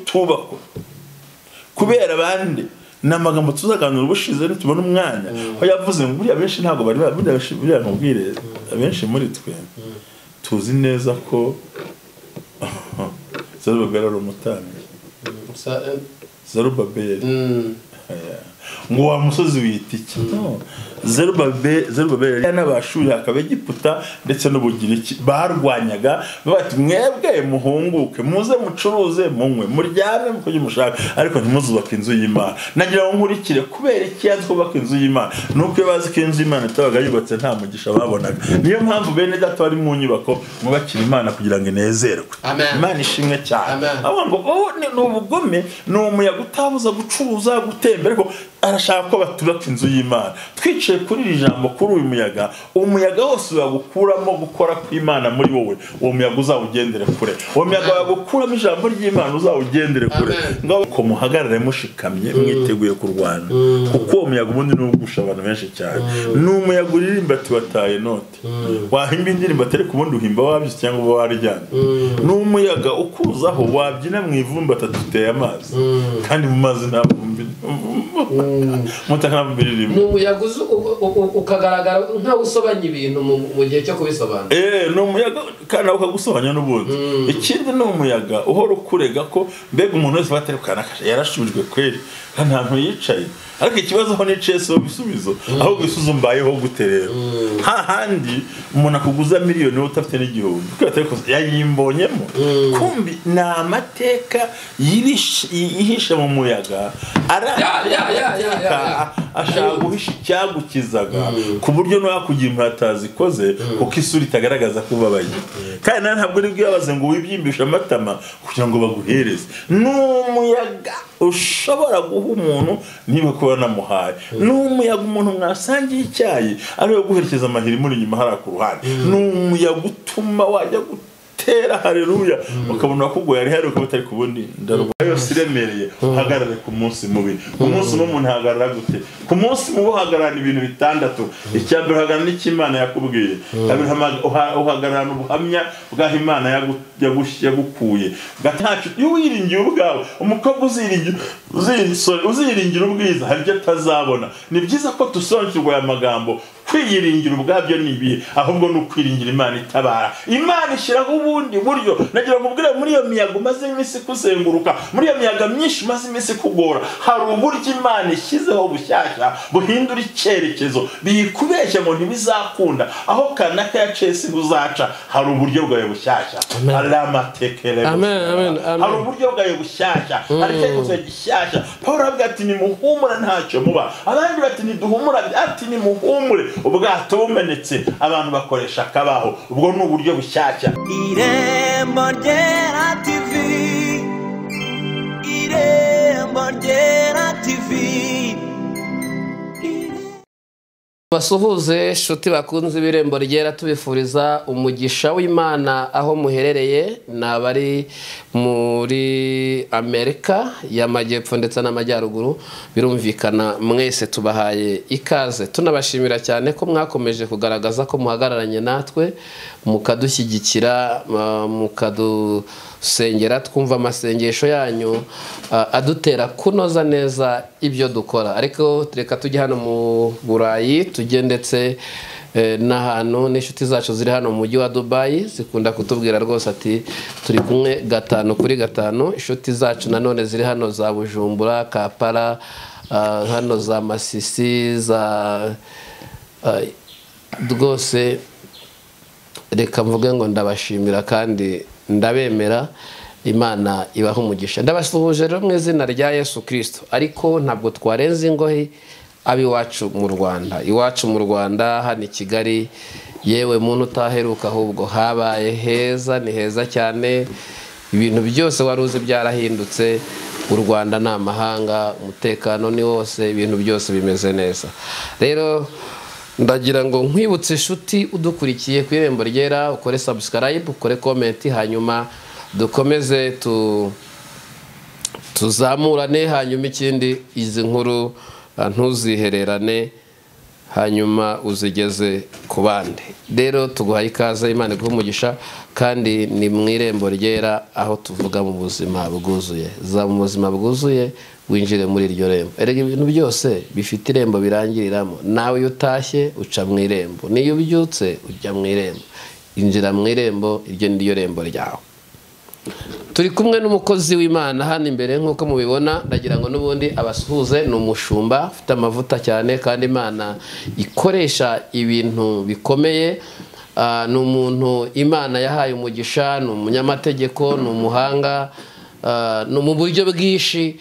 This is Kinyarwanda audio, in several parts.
tubakwa kubera abandi ni amagambo tuzaganira ubushize nitubona umwanya aho yavuze ngo buriya benshi ntabwo bari ba- buriya benshi- buriya nkubwire abenshi muri twe tuzi neza ko zarubabeli ari umutambyi Sa- eh, zarubabeli mm, ngo wa musozi wita iki No. Zerubabe- zerubabeli yari n'abashuye hakaba egiputa ndetse n'ubugiriki barwanyaga bati mwebwe muhunguke muze mucuruze munywe muryame muko mushaka ariko ntimuzubake inzu y'imana nagira ngo nkurikire kubera iki yazi kubaka inzu y'imana nuko iyo bazi ko inzu y'imana itabaga yubatse nta mugisha babonaga niyo mpamvu bene data bari mu nyubako mwubakira imana kugira ngo inezerwe Amen. imana ishimwe cyane Amen. avuga ngo "Oh, ni ni ubugome ni umuyaga utabuza gucuruza gutembera ariko arashaka ko batubaka inzu y'imana twicaye kuri iri jambo kuri uyu muyaga umuyaga wose wagukuramo gukora kw'imana muri wowe uwo muyaga uzawugendere kure uwo muyaga wagukuramo ijambo ry'imana uzawugendere kure Amen. ngaho ko muhagarare mushikamye mwiteguye kurwana kuko uwo muyaga ubundi ni ugusha abantu benshi cyane ni umuyaga uririmba tubataye note wahimba indirimbo atari ku bundi uhimba wabyutse cyangwa uba waryamye ni umuyaga ukuzaho wabyina mu ivumbi atatuteye amazi kandi mu mazi nta vumbi muta nta vumbi ni ririmo umuyaga uzu- u- u- u- ukagaragara nk'aho usobanya ibintu mu mu gihe cyo kubisobanura Eh, ni umuyaga kandi nawe ukagusobanya n'ubundi ikindi ni umuyaga uhora ukurega ko mbega umuntu wese uba atari kanakasha yarashubijwe kweri nta ntantu yicaye ariko ikibazo aho niciye si ibisubizo ahubwo ibisubizo mbayeho gute rero nta handi umuntu akuguza miliyoni wowe udafite n'igihumbi kubera atari kuza yayimbonyemo kumbi ni amateka yirishe- yihishe mu muyaga aranga Ya, ya, ya, ya, ya, ya. ashaka guhisha icyagukizaga ku buryo ntiwakugira impata zikoze kuko isura itagaragaza ko ubabaye kandi nawe ntabwo ari bwibabaze ngo wibyimbishe amatama kugira ngo baguhereze ni umuyaga ushobora guha umuntu niba kuba namuhaye ni umuyaga umuntu mwasangiye icyayi ariwe guherekeza amahiri muri inyuma hariya ku ruhande ni umuyaga utuma wajya gutera hareruya ukabona wakugoye ari hari ukaba utari kubundi ndarwa yose iremereye uhagarare ku munsi mubi ku munsi umwe umuntu ahagarara gute ku munsi mubi uhagararana ibintu bitandatu icya mbere uhagararana icyo imana yakubwiye kabiri hama- uha- uhagararana ubuhamya bw'aho imana yagu- yagu- yagukuye gatatu iyo wiringiye ubwawe umukobwa uziringiye uziringiye sorry, uziringira ubwiza hari ibyo atazabona ni byiza ko dusobanukirwa aya magambo kwiyiringira ubwabyo ni ibihe ahubwo ni ukwiringira imana itabara imana ishyiraho ubundi buryo nagira ngo ubwire muri iyo miyaga umaze iminsi ikuzenguruka muri iyo miyaga myinshi umaze iminsi ikugora hari uburyo imana ishyizeho bushyashya buhindura icyerekezo biyikubeshya ngo ntibizakunda aho kanaka yaciye si uzaca hari uburyo bwawe bushyashya hari amatekere Amen, amen, amen. hari uburyo bwawe bushyashya hari icyerekezo gishyashya pawulo aravuga ati nimuhumura ntacyo muba abandi bati ntiduhumura ati nimuhumure ubwato bumenetse abantu bakoresha akabaho ubwo ni uburyo bushyashya irembo ryera tivi irembo ryera tivi basuhuze inshuti bakunze ibirembo ryera tubifuriza umugisha w'imana aho muherereye ni abari muri amerika y'amajyepfo ndetse n'amajyaruguru birumvikana mwese tubahaye ikaze tunabashimira cyane ko mwakomeje kugaragaza ko muhagararanye natwe mukadushyigikira uh, mukadusengera twumva amasengesho yanyu uh, adutera kunoza neza ibyo dukora ariko reka tujye hano mu burayi tujye ndetse eh, n'ahantu n'inshuti zacu ziri hano mu mujyi wa dubayi zikunda kutubwira rwose ati turi kumwe gatanu kuri gatanu inshuti zacu nanone ziri hano za bujumbura kapara ah, hano za masisi za ah, rwose reka mvuge ngo ndabashimira kandi ndabemera imana ibaha umugisha ndabasuhuje rero mu izina rya yesu kirisito ariko ntabwo twarenze ingohe ab'iwacu mu rwanda iwacu mu rwanda hano i kigali yewe muntu utaheruka ahubwo habaye heza ni heza cyane ibintu byose wari uzi byarahindutse u rwanda ni amahanga umutekano ni wose ibintu byose bimeze neza rero ndagira ngo nkwibutse inshuti udukurikiye ku irembo ryera ukore subscribe ukore comment hanyuma dukomeze tu tuzamurane hanyuma ikindi izi nkuru ah, ntuzihererane hanyuma uzigeze ku bandi rero tuguhaye ikaze imana iguhe umugisha kandi ni mu irembo ryera aho tuvuga mu buzima bwuzuye za mu buzima bwuzuye winjire muri iryo rembo erega ibintu byose bifite irembo birangiriramo nawe iyo utashye uca mu irembo n'iyo ubyutse ujya mu irembo injira mu irembo iryo ni ryo rembo ryawe turi kumwe n'umukozi w'imana hano imbere nk'uko mubibona ndagira ngo n'ubundi abasuhuze ni umushumba ufite amavuta cyane kandi imana ikoresha ibintu bikomeye Ah, ni umuntu imana yahaye umugisha ni umunyamategeko ni umuhanga ah, ni mu buryo bwinshi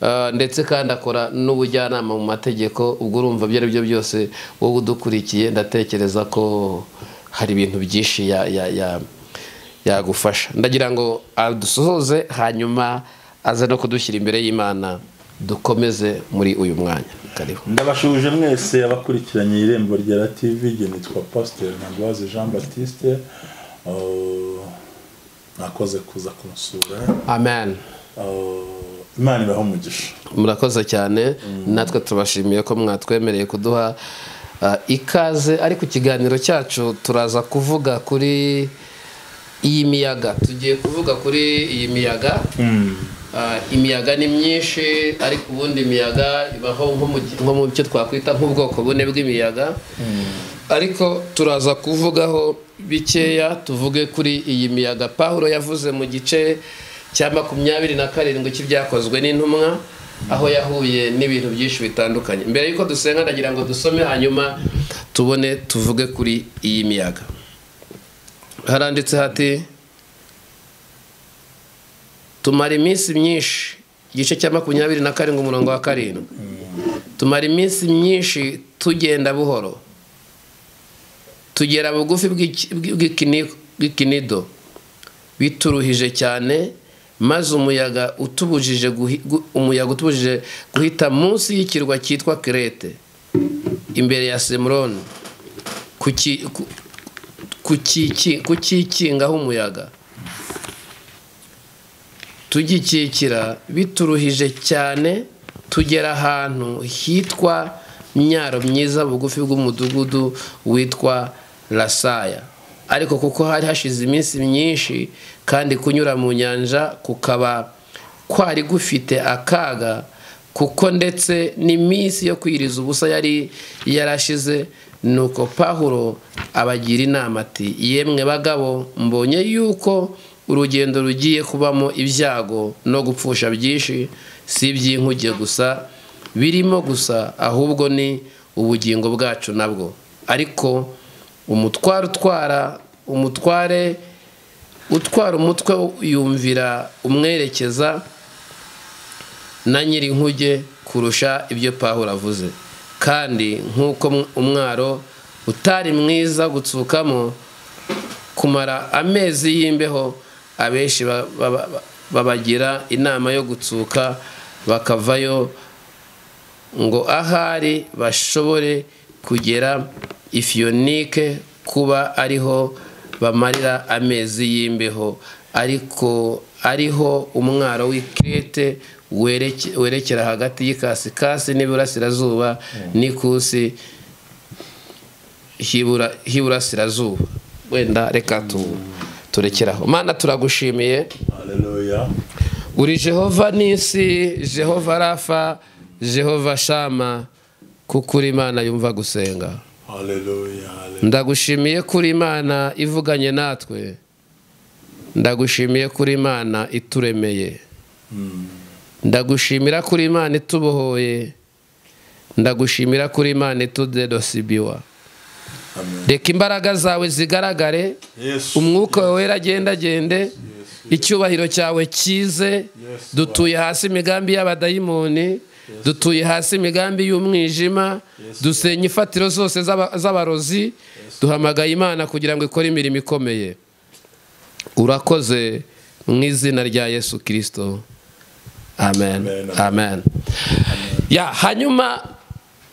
ah, ndetse kandi akora n'ubujyanama mu mategeko ubwo urumva ibyo ari byo byose wowe udukurikiye ndatekereza ko hari ibintu byinshi ya- ya- ya- yagufasha ndagira ngo adusohoze hanyuma aze no kudushyira imbere y'imana dukomeze muri uyu mwanya kariho ndabashuje mwese abakurikiranye irembo rya tv igihe nitwa pasiteri ntabwaze jean batiste Uh, nakoze kuza kumusura amen Uh, imana ibaho umugisha murakoze cyane natwe tubashimiye ko mwatwemereye kuduha uh, ikaze ariko ikiganiro cyacu turaza kuvuga kuri iyi miyaga tugiye kuvuga kuri iyi miyaga Ah, imiyaga ni myinshi ariko ubundi imiyaga ibaho nko mu- nko mu byo twakwita nk'ubwoko bune bw'imiyaga ariko turaza kuvugaho bikeya tuvuge kuri iyi miyaga pawulo yavuze mu gice cya makumyabiri na karindwi cy'ibyakozwe n'intumwa aho yahuye n'ibintu byinshi bitandukanye mbere y'uko dusenga ndagira ngo dusome hanyuma tubone tuvuge kuri iyi miyaga haranditse hati tumara iminsi myinshi igice cya makumyabiri na karindwi umurongo wa karindwi tumara iminsi myinshi tugenda buhoro tugera bugufi bw'iki- bw'ikini- bw'ikinido bituruhije cyane maze umuyaga utubujije guhi- gu- umuyaga utubujije guhita munsi y'ikirwa cyitwa kirete imbere ya semuroni ku ki- ku- ku kiki- ku kikingaho umuyaga tugikikira bituruhije cyane tugera ahantu hitwa myaro myiza bugufi bw'umudugudu witwa rasaya ariko kuko hari hashize iminsi myinshi kandi kunyura mu nyanja kukaba kwari gufite akaga kuko ndetse n'iminsi yo kwiriza ubusa yari yarashize nuko pahuro abagira inama ati yemwe bagabo mbonye yuko urugendo rugiye kubamo ibyago no gupfusha byinshi si iby'inkuge gusa birimo gusa ahubwo ni ubugingo bwacu nabwo ariko umutware utwara umutware utwara umutwe yumvira umwerekeza na nyirinkuge kurusha ibyo pawulo avuze kandi nk'uko mw- umwaro utari mwiza gutsukamo kumara amezi y'imbeho abenshi ba- ba- ba- babagira inama yo gutsuka bakavayo ngo ahari bashobore kugera ifiyonike kuba ariho bamarira amezi y'imbeho ariko ariho umwaro w'ikirete wereke- werekera hagati y'ikasikasi n'iburasirazuba n'ikusi h'ibura- h'iburasirazuba wenda reka tu- turekeraho mana turagushimiye haleluya uri jehova n'isi jehova rafa jehova shama kuko uri imana yumva gusenga haleluya haleluya ndagushimiye ko uri imana ivuganye natwe ndagushimiye ko uri imana ituremeye ndagushimira ko uri imana itubohoye ndagushimira ko uri imana itudedosibiwa amen reka imbaraga zawe zigaragare yesu umwuka wawe wera agendagende icyubahiro cyawe kize dutuye hasi imigambi y'abadayimoni dutuye hasi imigambi y'umwijima dusenye imfatiro zose z'aba- z'abarozi duhamagaye imana kugira ngo ikore imirimo ikomeye urakoze mu izina rya yesu kirisito amen Amen. amen ya hanyuma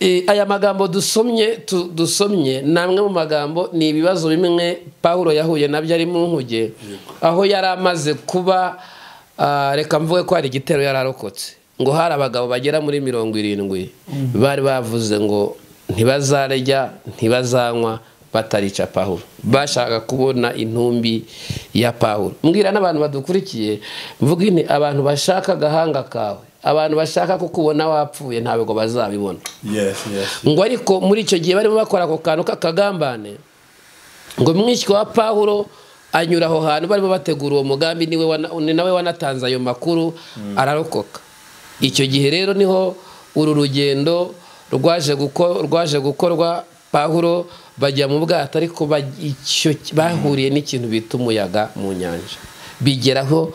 eh, aya magambo dusomye tu- dusomye ni amwe mu magambo ni ibibazo bimwe paul yahuye nabyo ari mu nkuge aho yari amaze kuba ah, reka mvuge ko hari igitero yari arokotse ngo hari abagabo bagera muri mirongo irindwi bari bavuze ngo ntibazarya ntibazanywa batarica pahuro bashaka kubona intumbi ya pahuro mbwira n'abantu badukurikiye mvuga ini abantu bashaka agahanga kawe abantu bashaka kukubona wapfuye ntabwo bazabibona yesi yesi ngo ariko muri icyo gihe barimo bakora ako kantu k'akagambane ngo mwishywa wa pahuro anyura aho hantu barimo bategura uwo mugambi niwe wana- ni nawe wanatanze ayo makuru ararokoka icyo gihe rero niho uru rugendo rwaje guko- rwaje gukorwa pahuro bajya mu bwato ariko baj- icyo bahuriye n'ikintu bita umuyaga mu nyanja bigeraho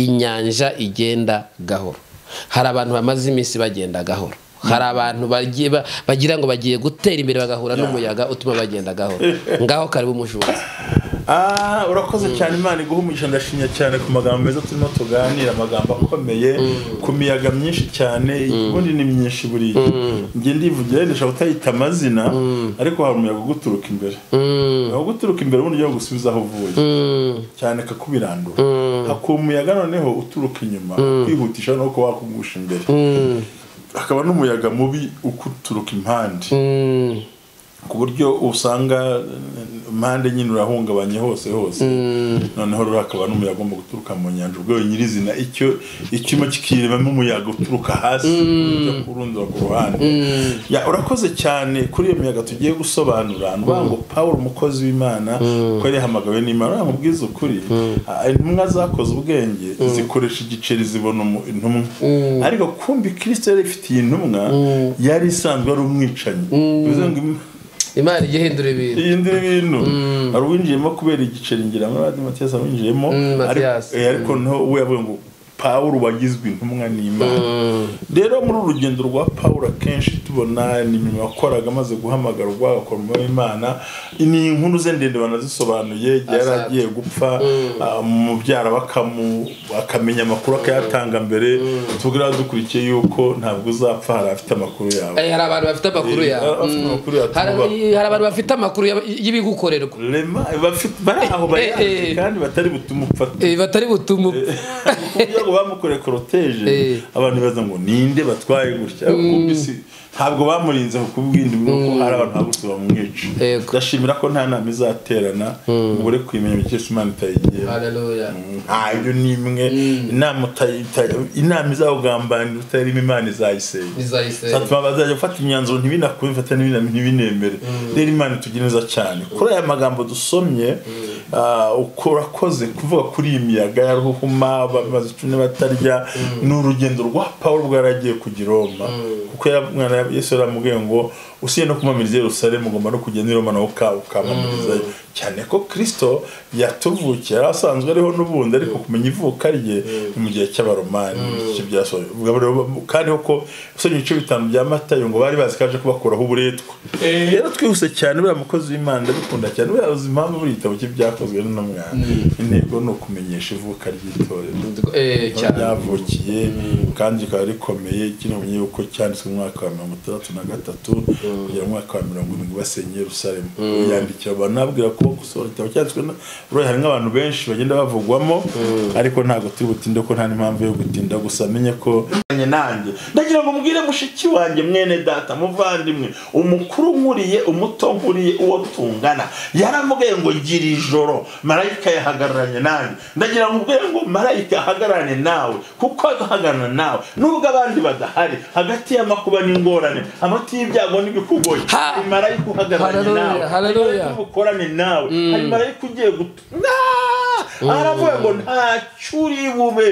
inyanja igenda gahoro hari abantu bamaze iminsi bagenda gahoro hari abantu bagiye ba- bagira ngo bagiye gutera imbere bagahura n'umuyaga utuma bagenda gahoro ngaho karibu umujura Ah, urakoze cyane imana iguha umugisha ndashimye cyane ku magambo meza turimo tuganira amagambo akomeye ku miyaga myinshi cyane ubundi ni myinshi buriya njye ndivugira wenda ushobora kutayita amazina ariko hari umuyaga uguturuka imbere aho guturuka imbere ubundi ujya gusubiza aho uvuye cyane kakubirandura hakuba umuyaga noneho uturuka inyuma kwihutisha no kuba wakugusha imbere hakaba n'umuyaga mubi ukuturuka impande ku buryo usanga eh, impande nyine urahungabanye hose hose noneho rero hakaba n'umuyaga ugomba guturuka mu nyanja ubwo nyirizina icyo icyuma kikiremamo umuyaga uturuka hasi ujya kurundura ku ruhande Ya, urakoze cyane kuri iyo miyaga tugiye gusobanura ni ukuvuga ngo paul umukozi w'imana kuko yari yahamagawe n'imana uramubwiza ukuri ah, intumwa zakoze ubwenge zikoresha igiceri zibona umu- intumwa ariko kumbi kirisito yari ifitiye intumwa yari isanzwe ari umwicanyi bivuze ngo im- imana ijya ihindura ibintu iyi ndi ibintu hari uwinjiyemo kubera igiceri ngira muri radiyo matiyasi awinjiyemo Mm, ariko- Matiyasi. eh, ariko niho we yavuga ngo pawuro wagizwe intumwa n'imana rero muri uru rugendo rwa pawuro akenshi tubona ni nyuma yakoraga amaze guhamagara ubwo agakora umurimo w'imana ni inkuru ze ndende banazisobanuye igihe yari Azaza. agiye gupfa ah, umubyara bakamu- akamenya amakuru akayatanga mbere tubwira dukurikiye yuko ntabwo uzapfa hari afite amakuru yawe Eh, hari abantu bafite amakuru Eh, yawe afite Mm. amakuru yawe, Hari- tuba- hari abantu bafite amakuru ya- y'ibigukorerwa rema bafite- bari aho eh, eh. bayanditse kandi batari butuma upfata Eh, batari butumu kubyo ngo bamukoreye koroteje Eh. abantu baza ngo ninde batwaye gutya kuko isi- ntabwo bamurinze kubw'indi kuko hari abantu bagutse bamwica Yego. ndashimira ko nta nama izaterana ubure kuyimenya ibikesha imana itayigiye Hallelujah. ntayo n'imwe inama utayi- utayi- inama izakugambanira utarimo imana izayisenya Izayisenya. zatuma bazajya gufata imyanzuro ntibinakubifata ntibinemere rero imana itugira neza cyane kuri aya magambo dusomye ah, uko urakoze kuvuga kuri iyi miyaga ya ruhuma bamaze icumi batarya ni urugendo rwa pawulo bwaragiye kujya i roma kuko yari- umwana wa yesu yaramubwiye ngo usiye no kumamiriza i yerusalemu ugomba no kujya n'i roma nawe uka- ukamamirizayo cyane ko kirisito yatuvukiye yari asanzwe ariho n'ubundi ariko kumenya ivuka rye ni mu gihe cy'abaromani icyo byasohoye ubwo rero kandi ko usomye ibice bitanu bya matayo ngo bari bazi ko aje kubakuraho uburetwa rero twihuse cyane buriya mukozi w'imana ndabikunda cyane buriya uzi impamvu buri gitabo cye byakozwe n'umwana intego ni ukumenyesha ivuka ry'itorero Eh, aho cyane ryavukiye kandi rikaba rikomeye kinamenye yuko cyanditswe mu mwaka wa mirongo itandatu na gatatu kugera mu mwaka wa mirongo irindwi basenye Yerusalemu yandikira abantu nabwira ko gusohora igitabo cyanditswe na buriya hari nk'abantu benshi bagenda bavugwamo ariko ntabwo turi butinde ko nta n'impamvu yo gutinda gusa menye ko Manye nanjye ndagira ngo mbwire mushiki wanjye mwene data muvandimwe umukuru nkuriye umuto nkuriye uwo tungana yaramubwiye ngo gira ijoro marayika yahagararanye nanjye ndagira ngo ubwire ngo marayika ahagararane nawe kuko ahagararana nawe nubwo abandi badahari hagati y'amakuba n'ingorane hagati y'ibyago n'ibikugoyi Ha! hari marayika uhagararanye Hallelujah, nawe hari hallelujah. marayika ubukorane nawe hari marayika ugiye gutu Naa! aravuga ngo ntacyo uri bube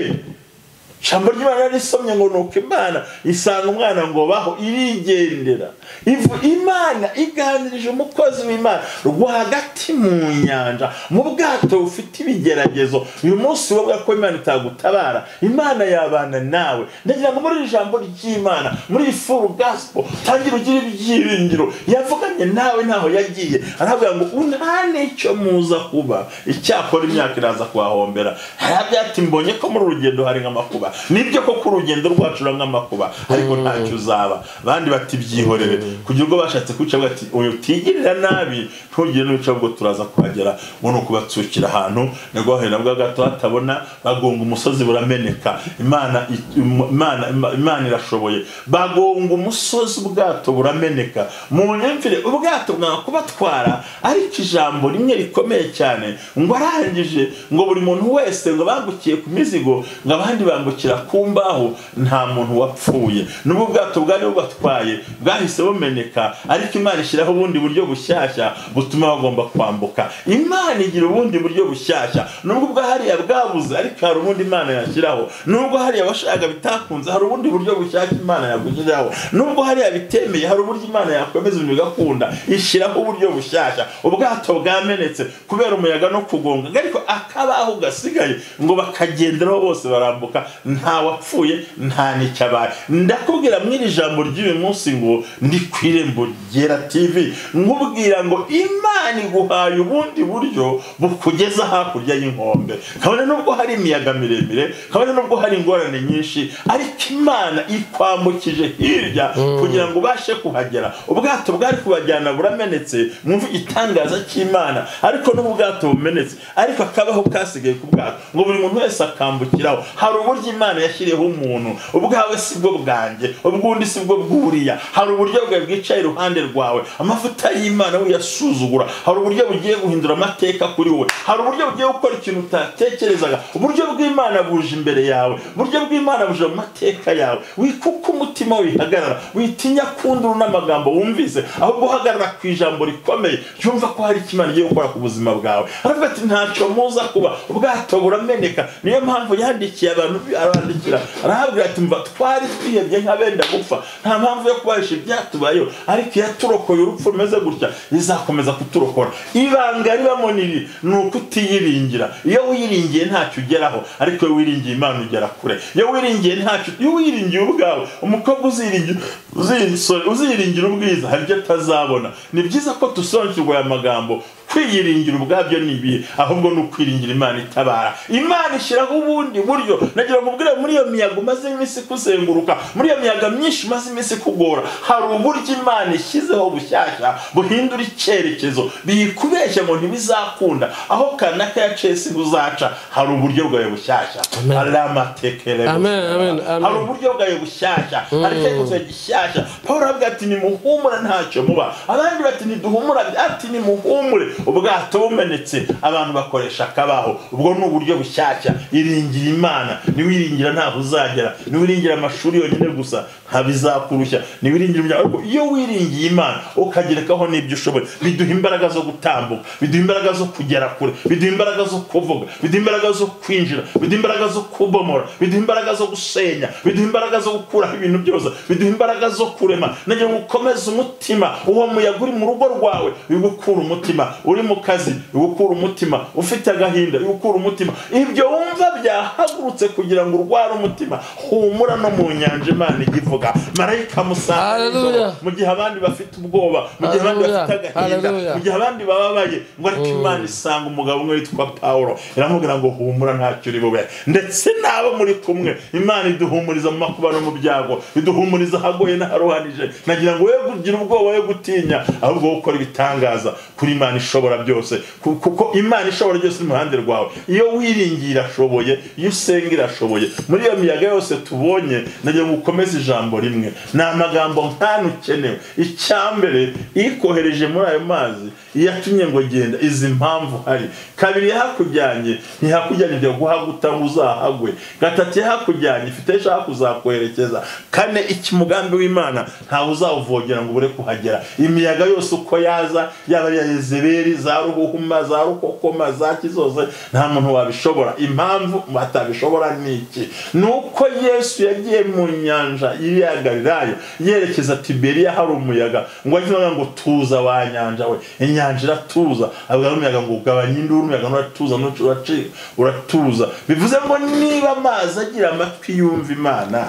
ijambo ry'imana narisomye ngo ni uko imana isanga umwana ngo baho irigendera Ivu- imana iganirije umukozi w'imana rwagati mu nyanja mu bwato bufite ibigeragezo uyu munsi wowe ko imana itagutabara imana yabana nawe ndagira ngo muri iri jambo ry'imana muri iyi furu gaspo tangira ugira ibyiringiro yavuganye nawe ntaho yagiye aravuga ngo nta n'icyo muza kuba icyakora imyaka iraza kuhahombera hari abyati mbonye ko muri uru rugendo hari nk'amakuba amakuba nibyo koko urugendo rwacu uranywa amakuba ariko ntacyo uzaba abandi bati byihorere kugira ubwo bashatse kwica bati uyu utigirira nabi ntugire n'uwica ubwo turaza kuhagera ngo ni ukubatsukira ahantu nabwo wahera bwa gato hatabona bagonga umusozi burameneka imana i- im- imana ima- imana irashoboye bagonga umusozi ubwato burameneka mu nyamvire ubwato bwanga kubatwara ariko ijambo rimwe rikomeye cyane ngo arangije ngo buri muntu wese ngo bangukiye ku mizigo ngo abandi bambukira ku mbaho nta muntu wapfuye n'ubwo ubwato bwari bubatwaye bwahise bumeneka ariko imana ishyiraho ubundi buryo bushyashya butuma bagomba kwambuka imana igira ubundi buryo bushyashya nubwo ubwo hariya bwabuze ariko hari ubundi imana yashyiraho nubwo hariya washaka bitakunze hari ubundi buryo bushyashya imana yagushyiraho nubwo hariya bitemeye hari uburyo imana yakomeza ibintu bigakunda ishyiraho uburyo bushyashya ubwato bwamenetse kubera umuyaga no kugonga ariko akabaho gasigaye ngo bakagenderaho bose barambuka nta wapfuye nta n'icyabaye ndakubwira muri iri jambo ry'uyu munsi ngo ndi ku irembo ryera tv nkubwira ngo imana iguhaye ubundi buryo bukugeza hakurya y'inkombe kabone nubwo hari imiyaga miremire kabone nubwo hari ingorane nyinshi ariko imana ikwambukije hirya kugira ngo ubashe kuhagera ubwato bwari kubajyana buramenetse mwumve igitangaza cy'imana ariko n'ubu ubwato bumenetse ariko akabaho kasigaye ku bwato ngo buri muntu wese akambukiraho hari uburyo imana yashyiriyeho umuntu ubwawe si bwo bwanjye ubwundi si bwo bwuriya hari uburyo bwawe bwicaye iruhande rwawe amavuta y'imana uyasuzugura hari uburyo bugiye guhindura amateka kuri wowe hari uburyo bugiye gukora ikintu utatekerezaga uburyo bw'imana buje imbere yawe uburyo bw'imana buje mu mateka yawe wikuka umutima wihagarara witinya kundura n'amagambo wumvise ahubwo uhagarara ku ijambo rikomeye yumva ko hari ikimana giye gukora ku buzima bwawe aravuga ati ntacyo muza kuba ubwato burameneka niyo mpamvu yandikiye abantu arabandikira arahabwira ati mva twari twihebye nk'abenda gupfa nta mpamvu yo kubahisha ibyatubayeho ariko iyo aturokoye urupfu rumeze gutya rizakomeza kuturokora ibanga ribamo niri ni ukutiyiringira iyo wiringiye ntacyo ugeraho ariko iyo wiringiye imana ugera kure iyo wiringiye ntacyo iyo wiringiye ubwawe umukobwa uziringiye uziringiye- uziringira ubwiza hari ibyo atazabona ni byiza ko dusobanukirwa aya magambo kwiyiringira ubwabyo ni ibihe ahubwo ni ukwiringira imana itabara imana ishyiraho ubundi buryo nagira ngo ubwire muri iyo miyaga umaze iminsi kuzenguruka muri iyo miyaga myinshi umaze iminsi kugora hari uburyo imana ishyizeho bushyashya buhindura icyerekezo biyikubeshya ngo ntibizakunda aho kanaka yaciye si buzaca hari uburyo bwawe bushyashya Amen. aramatekere Amen, amen, amen. hari uburyo bwawe bushyashya hari icyerekezo gishyashya paul aravuga ati nimuhumura ntacyo muba abandi bati ntiduhumura ati nimuhumure ubwato bumenetse abantu bakoresha akabaho ubwo ni uburyo bushyashya iringira imana niwiringira ntabwo uzagera niwiringira amashuri yonyine gusa ntabizakurushya niwiringira umuryango ariko iyo wiringiye imana ukagerekaho n'ibyo ushoboye biduha imbaraga zo gutambuka biduha imbaraga zo kugera kure biduha imbaraga zo kuvuga biduha imbaraga zo kwinjira biduha imbaraga zo kubomora biduha imbaraga zo gusenya biduha imbaraga zo gukuraho ibintu byose biduha imbaraga zo kurema nagira ngo ukomeze umutima uwo muyaga uri mu rugo rwawe bigukura umutima uri mu kazi bigukura umutima ufite agahinda bigukura umutima ibyo wumva byahagurutse kugira ngo urware umutima humura no mu nyanja imana ijya ivuga marayika musanga Hallelujah. mu gihe abandi bafite ubwoba mu gihe abandi Hallelujah. bafite agahinda Hallelujah. mu gihe abandi bababaye ngo ariko imana isanga umugabo umwe witwa pawulo iramubwira ngo humura ntacyo uri bube ndetse n'abo muri kumwe imana iduhumuriza mu makuba no mu byago iduhumuriza ahagoye n'aharuhanije nagira ngo we kugira ubwoba we gutinya ahubwo wowe ukora ibitangaza kuri imana ishobora byose Ku- kuko imana ishobora byose iri mu ruhande rwawe iyo wiringiye irashoboye iyo usenga irashoboye muri iyo miyaga yose tubonye nagira ngo ukomeze ijambo rimwe ni amagambo nk'ano ukenewe icyambere ikohereje muri ayo mazi iyatumye ngo genda izi mpamvu hari kabiri yahakujyanye ntihakujyanye ijya guhaguta ngo uzahagwe gatatu yahakujyanye ifite aho ishaka kuzakoherekeza kane ikimugambi w'imana ntawe uzawuvogera ngo ubure kuhagera imiyaga yose uko yaza yaba iya yezeberi za ruhuhuma za rukokoma za kizoze nta muntu wabishobora impamvu batabishobora ni iki ni uko yesu yagiye mu nyanja y'iya galilaya yerekeza tiberiya hari umuyaga ngo ajye avuga ngo tuza wa nyanja we inyanja iratuza avuga n'umuyaga ngo ugabanye induru umuyaga nturatuza ntuca uracika uratuza bivuze ngo niba amazi agira amatwi yumva imana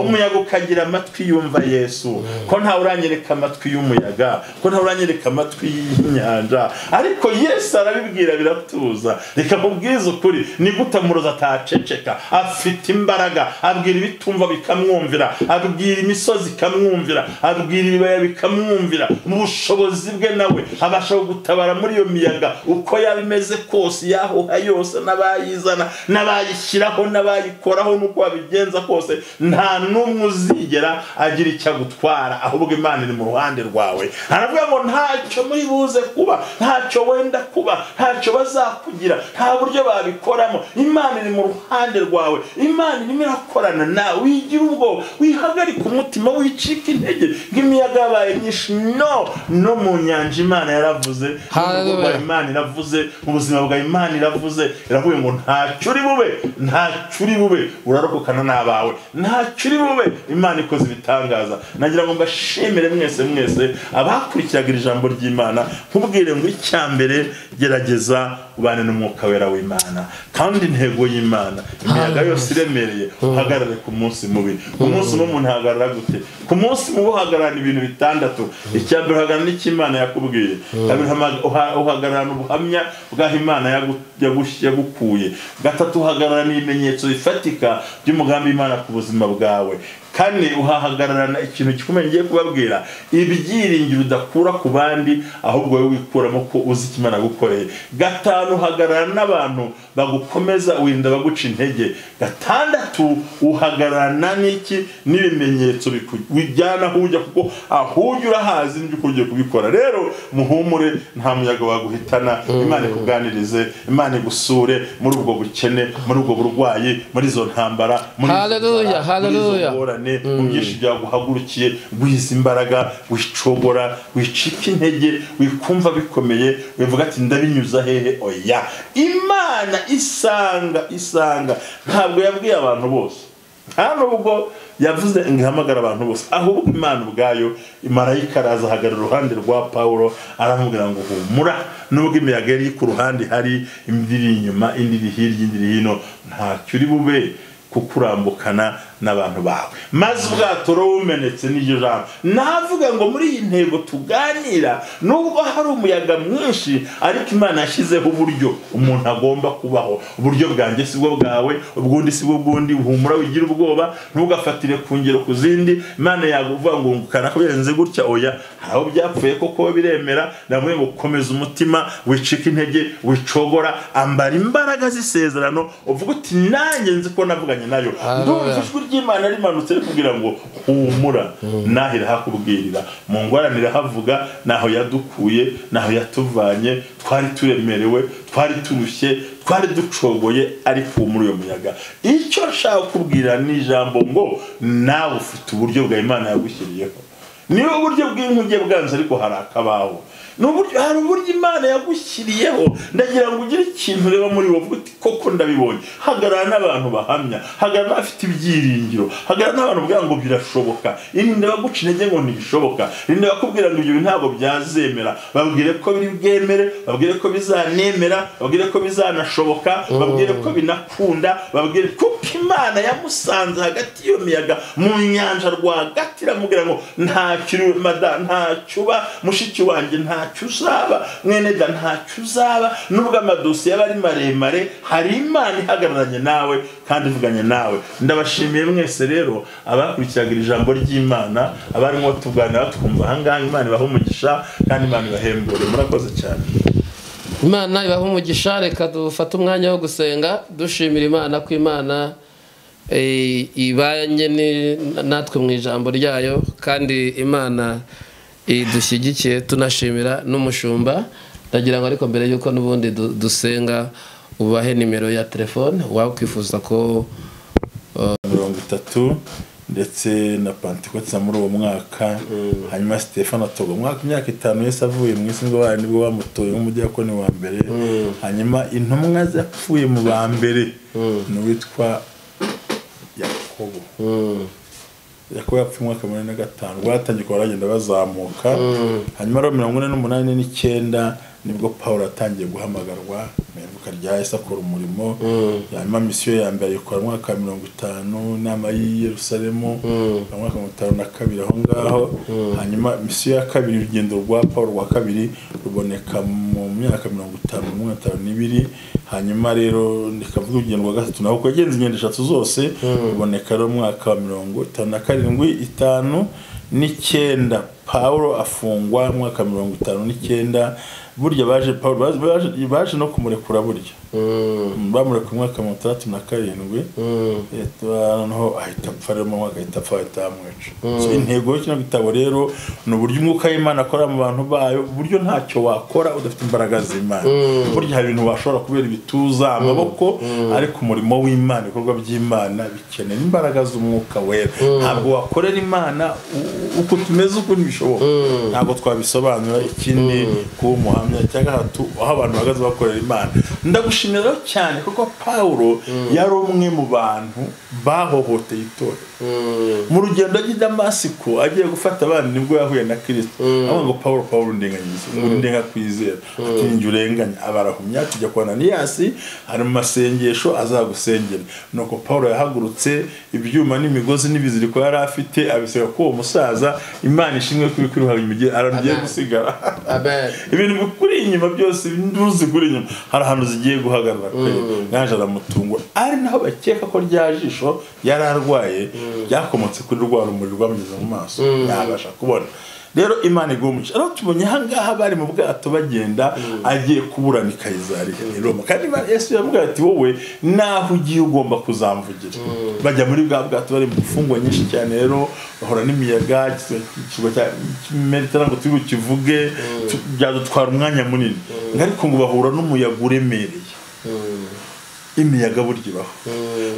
umuyaga ukagira amatwi yumva yesu ko ntawe uranyereka amatwi y'umuyaga ko ntawe uranyereka amatwi y'inyanja ariko yesu arabibwira biratuza reka mubwize ukuri nigute muroza ataceceka afite imbaraga abwira ibitumva bikamwumvira abwira imisozi ikamwumvira abwira ibibaya bikamwumvira mu bushobozi bwe nawe abasha gutabara muri iyo miyaga uko yaba imeze kose yahuha yose n'abayizana n'abayishyiraho n'abayikoraho n'uko babigenza kose nta n'umwe uzigera agira icyo agutwara ahubwo imana iri mu ruhande rwawe aravuga ngo ntacyo muri buze kuba ntacyo wenda kuba ntacyo bazakugira nta buryo babikoramo imana iri mu ruhande rwawe imana irimo irakorana nawe wigira ubwoba wihagarika umutima wicika intege ng'imiyaga yabaye myinshi no no mu nyanja imana yaravuze mu rugo rwa Hallelujah. imana iravuze mu buzima bwa imana iravuze iravuye ngo ntacyo uri bube ntacyo uri bube urarokokana n'abawe ntacyo uri bube imana ikoze ibitangaza nagira ngo mbashimire mwese mwese abakurikiraga iri jambo ry'imana nkubwire ngo icya mbere gerageza ubane n'umwuka wera w'imana kandi intego y'imana imiyaga yose iremereye uhagarare ku munsi mubi ku munsi mubi umuntu ahagarara gute ku munsi mubi uhagararana ibintu bitandatu icya mbere uhagararana icyo imana yakubwiye kabiri hama- uha- uhagararana ubuhamya bw'aho imana yagu- yagu- yagukuye gatatu uhagararana ibimenyetso bifatika by'umugambi w'imana ku buzima bwawe kane uhahagararana ikintu gikomeye ngiye kubabwira ibyiringiro udakura ku bandi ahubwo wowe wikuramo ko uzi icyo imana yagukoreye gatanu uhagararana n'abantu bagukomeza wirinda baguca intege gatandatu uhagararana n'iki n'ibimenyetso biku- bijyana aho ujya kuko aho ujya urahazi n'ibyo ugiye kubikora rero muhumure nta muyaga waguhitana imana ikuganirize imana igusure muri ubwo bukene muri ubwo burwayi muri izo ntambara muri izo Hallelujah, nzara, muri izo hallelujah. ngorane mu byinshi byaguhagurukiye wiza imbaraga wicogora wicika intege wikumva bikomeye wivuga ati ndabinyuza hehe oya imana isanga isanga ntabwo yabwiye abantu bose nta nubwo yavuze ngo ihamagara abantu bose ahubwo imana ubwayo marayika araza ahagarara iruhande rwa pawulo aramubwira ngo humura nubwo imiyaga yari iri ku ruhande hari indi iri inyuma indi iri hirya indi iri hino ntacyo uri bube kukurambukana n'abantu bawe maze ubwato rumenetse n'iryo jambo navuga ngo muri iyi ntego tuganira nubwo hari umuyaga mwinshi ariko imana yashyizeho uburyo umuntu agomba kubaho uburyo bwanjye si bwo bwawe ubwundi si bwo bw'undi humura wigira ubwoba ntugafatire ku ngero ku zindi imana yaguvuga ngo ngukana ko birenze gutya oya hari aho byapfuye koko biremera ndavuga ngo komeza umutima wicika intege wicogora ambara imbaraga z'isezerano uvuga uti nanjye nzi ko navuganye nayo ndumva ijwi ry'imana rimanutse rikubwira ngo humura naho irahakubwirira mu ngorane irahavuga naho yadukuye naho yatuvanye twari turemerewe twari turushye twari ducogoye ariko humura uyo muyaga icyo nshaka kubwira ni ijambo ngo nawe ufite uburyo bwa imana yagushyiriyeho niba uburyo bw'inkuge bwanze ariko hari akabaho Ni uburyo- hari uburyo imana yagushyiriyeho ndagira ngo ugire ikintu ureba muri wowe uti koko ndabibonye hagarara n'abantu bahamya hagarara n'abafite ibyiringiro hagarara n'abantu ubwira ngo birashoboka irinde abaguca intege ngo ntibishoboka irinde abakubwira ngo ibyo bintu ntabwo byazemera babwire ko biri bwemere babwire ko bizanemera babwire ko bizanashoboka babwire ko binakunda babwire kuko imana yamusanze hagati y'iyo miyaga mu nyanja rwagati iramubwira ngo ntacyo uri we, mada ntacyo uba mushiki wanjye ntacyo uzaba mwene da ntacyo uzaba nubwo amadosiye aba ari maremare hari imana ihagararanye nawe kandi ivuganye nawe ndabashimiye mwese rero abakurikiraga iri jambo ry'imana abarimo tuganira twumva ahangaha imana ibahe umugisha kandi imana ibahembure murakoze cyane imana ibaha umugisha reka dufate umwanya wo gusenga dushimira imana ko imana eh, ibanye ni- natwe mu ijambo ryayo kandi imana idushyigikiye tunashimira n'umushumba ndagira ngo ariko mbere y'uko n'ubundi du- dusenga ubahe nimero ya telefone waba ukwifuza ko mirongo itatu ndetse na pantekotsa muri uwo mwaka hanyuma stefano atoga umwaka imyaka itanu yose avuye mu isi ngo bayo nibwo bamutoye nk'umudiyakoni wa mbere hanyuma intumwa zapfuye mu ba mbere ni uwitwa yakobo yakobo yapfuye umwaka wa munani na gatanu rwatangiye kuba baragenda bazamuka hanyuma ari mirongo ine n'umunani n'icyenda nibwo paul atangiye guhamagarwa mu ivuka rya yesu akora umurimo hanyuma misiyo ya mbere ayikora mu mwaka wa mirongo itanu inama y'i yerusalemu mu mwaka wa mirongo itanu na kabiri aho ngaho hanyuma misiyo ya kabiri urugendo rwa paul rwa kabiri ruboneka mu myaka mirongo itanu na mirongo itanu n'ibiri hanyuma rero rikavuga urugendo rwa gatatu naho kuko yagenze ingendo eshatu zose ruboneka rero mu mwaka wa mirongo itanu na karindwi itanu n'icyenda pawulo afungwa mu mwaka wa mirongo itanu n'icyenda burya baje pawulo baje- baje- baje no kumurekura burya bamurekuye mu mwaka wa mirongo itandatu na karindwi Eh, noneho ahita apfa rero mu mwaka ahita apfa ahita bamwica So, intego y'ikino gitabo rero ni uburyo umwuka w'imana akora mu bantu bayo uburyo ntacyo wakora udafite imbaraga z'imana burya hari ibintu washobora kubera ibituza amaboko ariko umurimo w'imana ibikorwa by'imana bikenera imbaraga z'umwuka wera ntabwo wakorera imana u- uko tumeze uko ntibishoboka ntabwo twabisobanura ikindi kuba umuhamya cya gatatu aho abantu bahagaze bakorera imana ndagushimira rero cyane kuko pawulo yari umwe mu bantu bahohoteye itorero mu rugendo ajya i damasiko agiye gufata abana nibwo yahuye na kirisito avuga ngo pawulo pawulo ndenganyiriza ngo ndenga kwizera ati njye urenganya abarahumya tujya kwa ananiyasi hari mu masengesho azagusengera nuko pawulo yahagurutse ibyuma n'imigozi n'ibiziriko yari afite abisiga kuri uwo musaza imana ishimwe kuri kuri uhabwa imigeri arongeye gusigara amen ibintu bikuri inyuma byose induru zikuri inyuma hari ahantu zigiye guhagarara kweri naje aramutungura ari naho bakeka ko rya jisho yari arwaye ryakomotse kuri rwa rumuri rwamugeze mu maso yabasha kubona rero imana igumuca rero tubonye ahangaha bari mu bwato bagenda agiye kuburana i kayizariya i roma kandi Imana- yesu yamubwira ati wowe naho ugiye ugomba kuzamvugira bajya muri bwa bwato bari mu mfungwa nyinshi cyane rero bahura n'imiyaga ikirwa cya mediterane ngo turi bukivuge tu- byadutwara umwanya munini ariko ngo bahura n'umuyaga uremereye imiyaga burya ibaho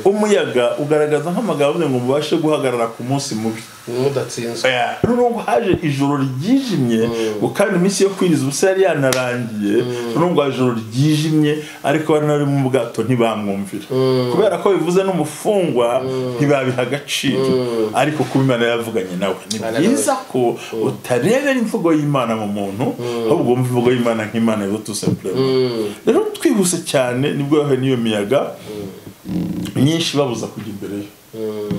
umuyaga ugaragaza nk'amagambo avuga ngo mubashe guhagarara ku munsi mubi mudatsinzwe nubwo haje ijoro ryijimye ngo kandi iminsi yo kwiriza ubusa yari yanarangiye nubwo haje ijoro ryijimye ariko bari nari mu bwato ntibamwumvira kubera ko bivuze n'umufungwa ntibabiha agaciro ariko kuba imana yavuganye nawe ni Hallelujah. byiza ko utarebera imvugo y'imana mu muntu ahubwo wumva imvugo y'imana nk'imana yibutse rero twihuse cyane nibwo yahuye n'iyo miyaga myinshi babuza kujya imbere ye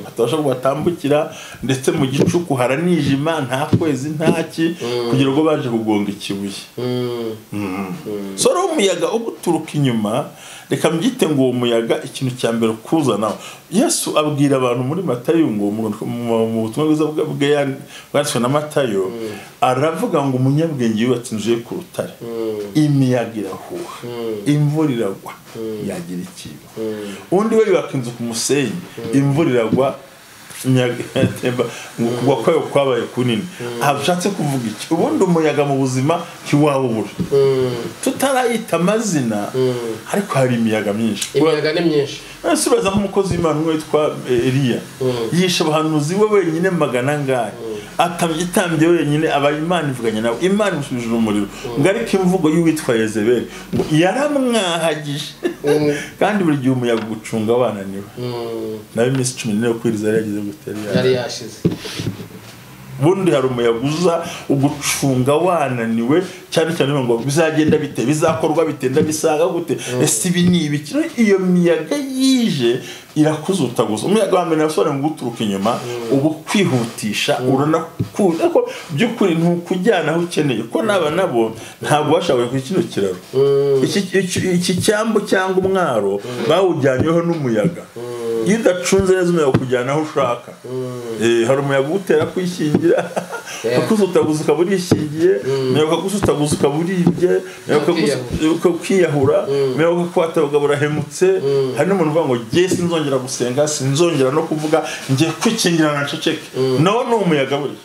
atabasha ngo batambukira ndetse mu gicuku haranijima nta kwezi ntaki kugira ngo baje kugonga ikibuye so rero umuyaga uguturuka inyuma reka mbyite ngo uwo muyaga ikintu cya mbere kuzanaho yesu abwira abantu muri matayo ngo mu- mu mu butumwa bwiza bwa- bwe yan- bwanditswe na matayo aravuga ngo umunyabwenge yubatse inzu ye ku rutare imiyaga irahuha imvura iragwa yagira ikiba undi we yubaka inzu ku musenyi imvura iragwa imiyaga iratemba ngo kugwa kwayo kwabaye kunini ntabwo ushatse kuvuga iki ubundi umuyaga mu buzima ntiwawubura tutarayita amazina ariko hari imiyaga myinshi imiyaga ni myinshi ese uraza nk'umukozi w'imana umwe witwa eh, eliya yishe abahanuzi we wenyine magana angahe atamye itambye wenyine aba imana ivuganye nawe imana imusubije umuriro ngo ariko imvugo y'uwitwa yezebeli ngo yaramwahagije kandi buri gihe umuyaga ugucunga wananiwe nawe iminsi cumi n'ine yo kwiriza yari yagize gutera yari yashize ubundi hari umuyaga uza ugucunga wananiwe cyane cyane ngo bizagenda bite bizakorwa bite ndabisaga gute ese ibi ni ibiki Rero iyo miyaga yije irakuzutaguza umuyaga wa mbere nasobanura ngo uturuka inyuma uba ukwihutisha urana ku- ariko by'ukuri ntukujyana aho ukeneye ko naba nabo ntabwo bashoboye kuri kino kiraro Iki- iki- iki cyambu cyangwa umwaro bawujyanyeho n'umuyaga iyo udacunze neza umuyaga ukujyana aho ushaka Eh, hari umuyaga ugutera kwishingira Yeah. akuzutaguza ukaba urishingiye umuyaga ukagusutaguza ukaba uribye umuyaga Ukiyahura. ukagusu- ukiyahura umuyaga ukakwata ugaba urahemutse hari n'umuntu uvuga ngo jye sinzongera gusenga sinzongera no kuvuga njye kwikingira na nceceke nawo ni umuyaga burya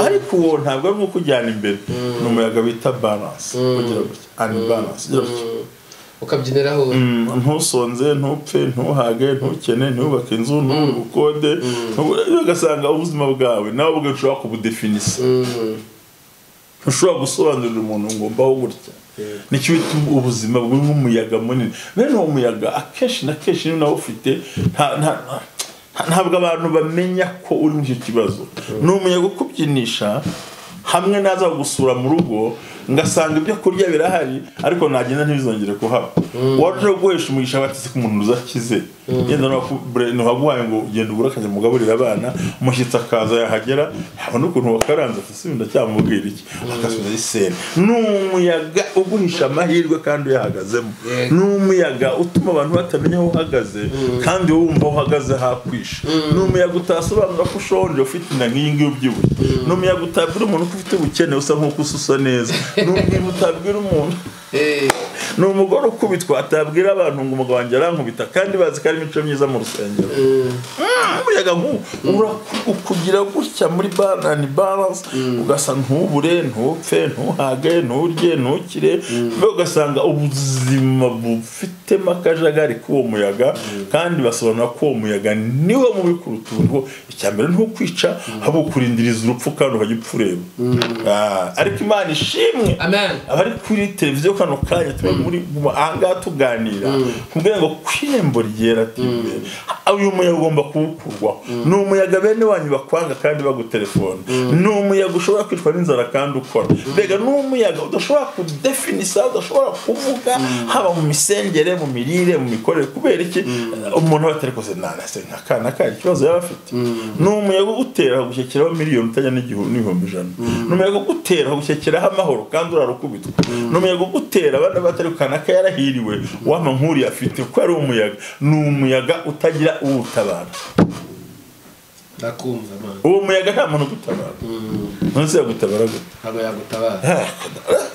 ariko uwo ntabwo ari nk'uko ujyana imbere ni umuyaga bita balance ugira gutya ani balance ugira gutya ukabyiniraho Mm, ntusonze ntupfe ntuhage ntukene ntubake inzu ntubukode ugasanga ubuzima bwawe nawe ubwo ushobora kubudefinisa ntushobora gusobanurira umuntu ngo mbaho gutya nicyo bita ubuzima buri nk'umuyaga munini bene uwo muyaga akenshi na kenshi niba nawe ufite nta- nta- nta- ntabwo abantu bamenya ko uri mu icyo kibazo ni umuyaga ukubyinisha hamwe naza gusura mu rugo ngasanga ibyo kurya birahari ariko nagenda ntibizongere kuhaba waje guhesha umugisha batise ku muntu uzakize yenda ntiwaguhaye ngo ugenda ubura akajya mugaburira abana umushyitsi akaza yahagera yabona ukuntu wakaranze ati sibi ndacyamubwira iki agasubiza iseri ni umuyaga uguhisha amahirwe kandi uyahagazemo ni umuyaga utuma abantu batamenya aho uhagaze kandi wumva aho uhagaze hakwishe ni umuyaga utasobanura ko ushonje ufite inda nk'iyi ngiyi ubyibushye ni umuyaga utabwira umuntu ko ufite ubukene usa nk'uko ususa neza ni umuyaga utabwira umuntu ni umugore ukubitwa atabwira abantu ngo umugabo wanjye arankubita kandi bazi ko ari imico myiza mu rusengero Mm, umuyaga nk'uwo urakugira gutya muri banani baranse ugasa ntubure ntupfe ntuhage nturye ntukire mbega ugasanga ubuzima bufitemo akajagari k'uwo muyaga kandi basobanura ko uwo muyaga niwo mubi kuruta ubuntu icya mbere ni ukwica ahubwo ukurindiriza urupfu kandi ukajya upfa ureba Ah, ariko imana ishimwe Amen. abari kuri televiziyo kano kanya turi muri mu- ahangaha tuganira kugira ngo kwembo ryera tibe uyu muyaga ugomba kuwukurwaho ni umuyaga bene wanyu bakwanga kandi bagutelefone ni umuyaga ushobora kwicwa n'inzara kandi ukora mbega ni umuyaga udashobora kudefinisa udashobora kuvuga haba mu misengere mu mirire mu mikorere kubera iki umuntu aba atarikoze nanase nka kana kandi ikibazo yaba afite ni umuyaga ugutera gushyekeraho miliyoni utajya n'igihumbi n'ibihumbi ijana ni umuyaga ugutera gushyekeraho amahoro kandi urarukubitwa ni umuyaga ugutera abana batari kana ko yarahiriwe wama nk'uriya afite kuko ari umuyaga ni umuyaga utagira uwutabara ndakumva man uwo muyaga nta muntu ugutabara ntuzi yagutabara gute ntabwo yagutabara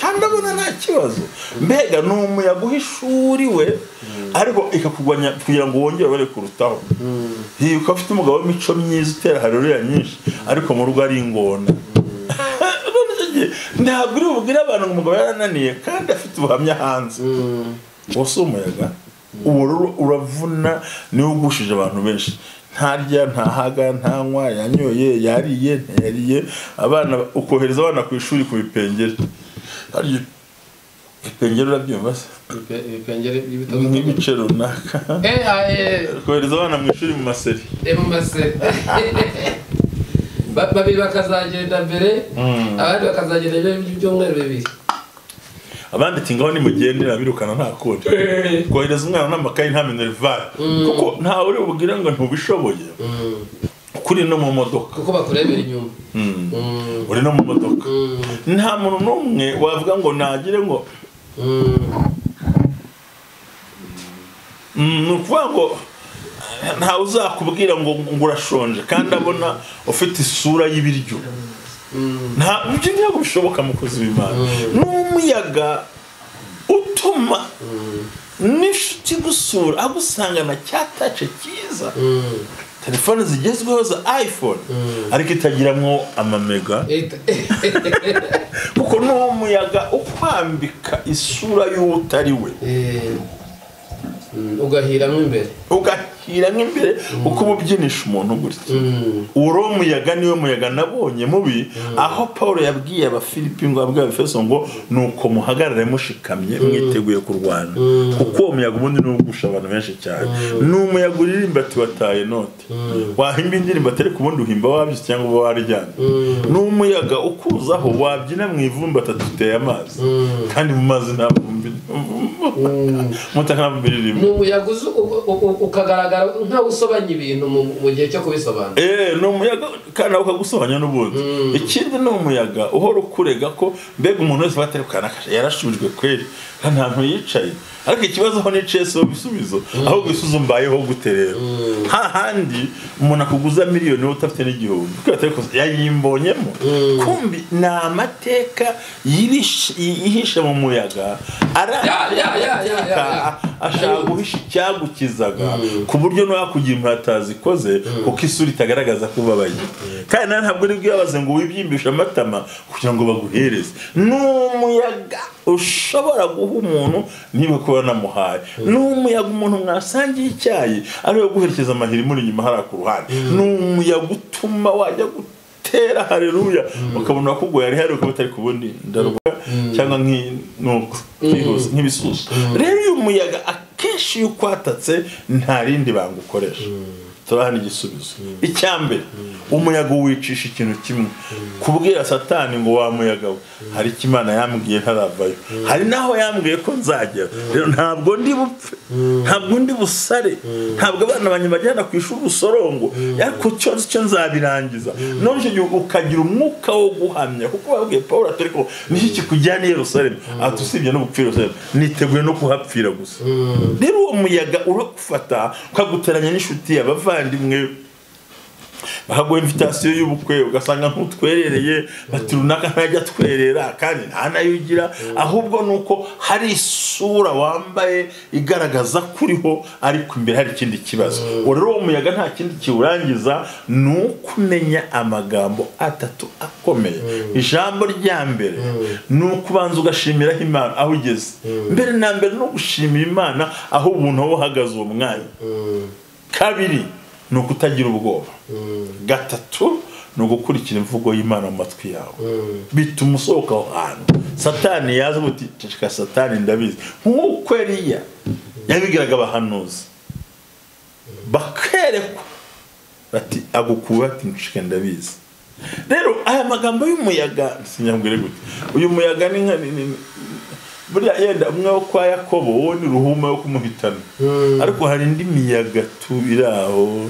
kandi abona nta kibazo mbega ni umuyaga uhishuri we ariko ikakugwanya kugira ngo wongere ubare kurutaho iyi ukaba ufite umugabo w'imico myiza utera haruriya nyinshi ariko mu rugo ari ingona None igihe ntabwo uri bubwire abantu ngo umugabo yarananiye kandi afite ubuhamya hanze uwo si umuyaga uwo rero uravuna niwo ugushije abantu benshi ntarya ntahaga ntanywa yanyoye yariye ntiyariye abana ukohereza abana ku ishuri ku bipengere harya ipengere urabyumva se ibipengere by'ibitabo nk'ibice runaka eh aye kohereza abana mu ishuri mu maseri emu mase Ba- babiri bakazagenda mbere abandi bakazagenda mbere by'ibyumweru bibiri abandi ati ngaho nimugendera birukana nta kode kohereza umwana n'amakayi nta minerivare kuko ntawe uri bubwire ngo ntubishoboye kuri no mu modoka kuko bakurebera inyuma Mm. Mm, uri no mu modoka mm, nta muntu n'umwe wavuga ngo nagire ngo mm. Mm, ni ukuvuga ngo eh, ntawe uzakubwira ngo ngo urashonje kandi abona ufite isura y'ibiryo nta ibyo ntabwo bishoboka mukozi w'imana ni umuyaga utuma n'inshuti igusura agusangana cya tace cyiza telefone zigezweho za iphone ariko itagiramwo amamega Ita- kuko ni umuyaga ukwambika isura y'utari we Eh, mm, ugahiramo imbere ugahira nk'imbere uko uba ubyinisha umuntu gutya Mm, uri umuyaga niwe muyaga nabonye mubi aho paul yabwiye abafilipi ngo abwiye abafeso ngo nuko muhagarare mushikamye mwiteguye kurwana kuko uwo muyaga ubundi ni ugusha abantu benshi cyane ni umuyaga uririmba ati wataye note wahimba indirimbo atari ku bundi uhimba wabyutse cyangwa uba waryamye ni umuyaga ukuzaho wabyina mu ivumbi atatu uteye amazi kandi mu mazi nta vumbi mutaka nta vumbi ririmo ni umuyaga uzu- u- u- u- ukagaragara nk'aho usobanya ibintu mu mu gihe cyo kubisobanura Eh, ni umuyaga kandi nawe ukagusobanya n'ubundi ikindi ni umuyaga uhora ukurega ko mbega umuntu wese baterukana akasha yarashubijwe kweri nta ntantu yicaye ariko ikibazo aho niciye si ibisubizo ahubwo ibisubizo mbayeho gute rero hahandi umuntu akuguza miliyoni wowe utafite n'igihumbi kuko yatari kuza- yayimbonyemo kumbi ni amateka yirishe- yihishe mu muyaga Ya, aranga ya, ya, ya, ya, ya. ashaka guhisha icyagukizaga ku buryo ntiwakugira impatazi ikoze kuko isura itagaragaza ko ubabaye kandi nawe ntabwo uri bwibaze ngo wibyimbishe amatama kugira ngo baguhereze ni umuyaga ushobora guha umuntu niba kuba namuhaye ni umuyaga umuntu mwasangiye icyayi ariwe guherekeza amahiri muri inyuma hariya ku ruhande ni umuyaga utuma wajya gutera hareruya ukabona kuguye ari hari ukaba utari kubundi ndaruka cyangwa nk'inuko byihuse, nk'ibisusa rero uyu muyaga akenshi iyo ukwatatse nta rindi banga ukoresha turahana igisubizo icya mbere umuyaga wicisha ikintu kimwe kubwira satani ngo wa muyaga we hari icyo imana yambwiye ntaravayo hari n'aho yambwiye ko nzagera rero ntabwo ndi bupfe ntabwo ndi busare ntabwo abana banjye bajyana ku ishuri usorongo ariko cyose icyo nzabirangiza none icyo gihe ukagira umwuka wo guhamya kuko babwiye paul atari ko niki kikujyana i yerusalemu ati usibye no gupfira yerusalemu niteguye no kuhapfira gusa rero uwo muyaga uragufata ukaguteranya n'inshuti abavandimwe bahaguha imvitasiyo y'ubukwe ugasanga ntutwerereye bati runaka ntajya atwerera kandi nta nayo ugira ahubwo ni uko hari isura wambaye igaragaza ko uriho ariko imbere hari ikindi kibazo uwo rero uwo muyaga nta kindi kiwurangiza ni ukumenya amagambo atatu akomeye ijambo rya mbere ni ukubanza ugashimiraho imana aho ugeze mbere na mbere ni ugushimira imana aho ubuntu wowe uhagaze uwo mwanya kabiri ni ukutagira ubwoba gatatu ni ugukurikira imvugo y'imana mu matwi yawe bituma usohoka aho hantu satani yaza uti ceceka satani ndabizi nk'uko eriya yabigiraga abahanuzi bakerekwa bati agukuwe ati nceceka ndabizi rero aya magambo y'umuyaga sinyambwire gute uyu muyaga ni nka ni- ni- buriya yenda umwe wo kwa yakobo wowe ni ruhuma yo kumuhitana ariko hari indi miyaga tu iri aho